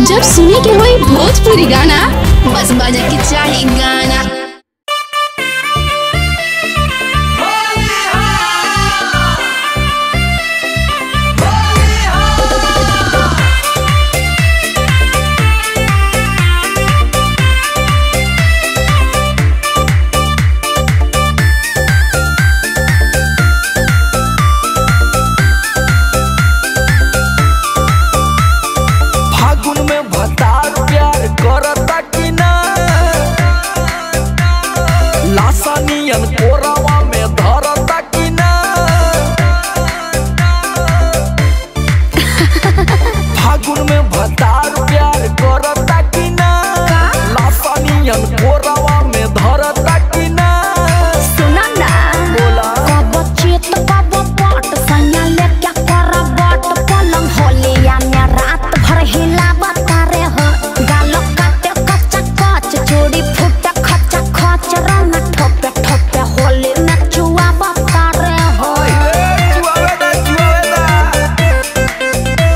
जब सुने के होई भोजपुरी गाना बस बजे के चाही गाना फागुन में भतार प्यार करता कि ना लासा नियन कोरावा में धरता कि ना फागुन में भतार प्यार करता कि ना लासा नियन कोरावा में धरता कि ना सुना ना बोला कब चित कब पट सैया लेके कर बट पलंग होलिया में रात भर हिलावत रे हो गाल काटे कच्चा कच चोरी फूटे खच्चा खच रंग ठोपे ठोपे होली में चुआवत रे हो जुआवेदा जुआवेदा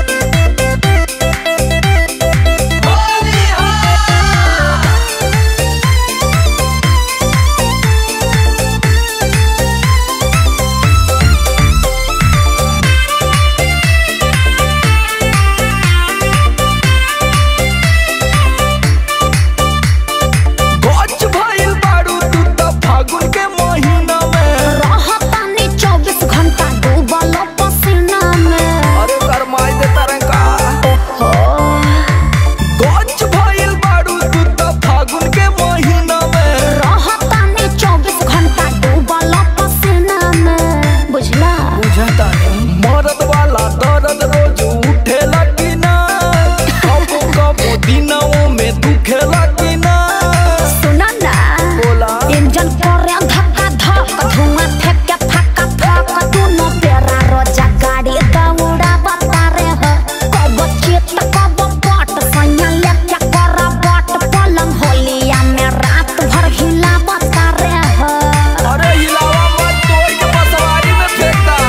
गच भइल बारू तू त फागुन के महीना में रहतानी चौबीस घंटा डूबल पसीना में अरे गरमाई दे तरंगा हो गच भइल बारू तू त फागुन के महीना में रहतानी चौबीस घंटा डूबल पसीना में बुझला बुझता नहीं मरद वाला दर्द रोज उठेला कि ना कबो कबो दिनों में दुखेला कि ना सुना ना बोला इंजन करे धक्का धक धुआं फेंके फक्का फक दोनों पेरा रोजा गाड़ी दौड़ा बतारे हो कब चित कब पट सैया लेके कर बट पलंग होलिया में रात भर हिला बतारे हो अरे हिलावा मत तोड़ के बसवारी में फेंकता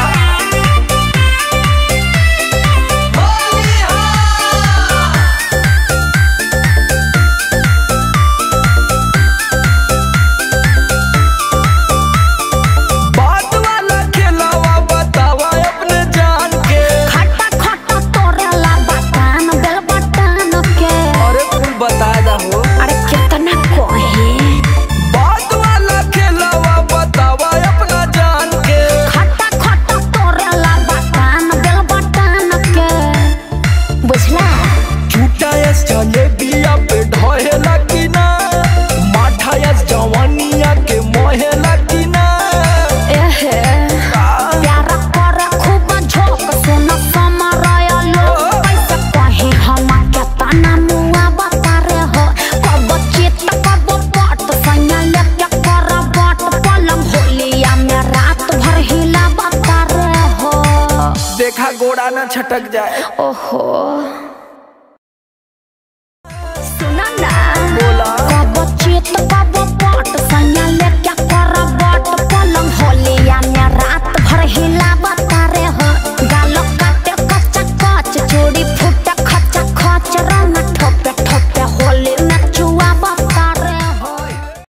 बात वाला खेलावा बतावा अपने जान के खट्टा खट्टा तोरेला बटान बेल बटान के अरे कुल बता दहो अरे कितना कोहे बात वाला खेलावा बतावा अपना जान के खट्टा खट्टा तोरेला बटान बेल बटान के बुझला झूठा यस जलेबिया पे ढहेला कि ना माठा यस जवानिया के मोहेला कि ना एहे प्यार करे खूब झोंक सुन समरय लोग कैसे कहे हम के तना मुआ बतारे हो कब चित कब पट सैया लेके कर बट पलंग होलिया में रात भर हिला बतारे हो देखा गोड़ा ना छटक जाए ओहो सुना ना बोला कब चित कब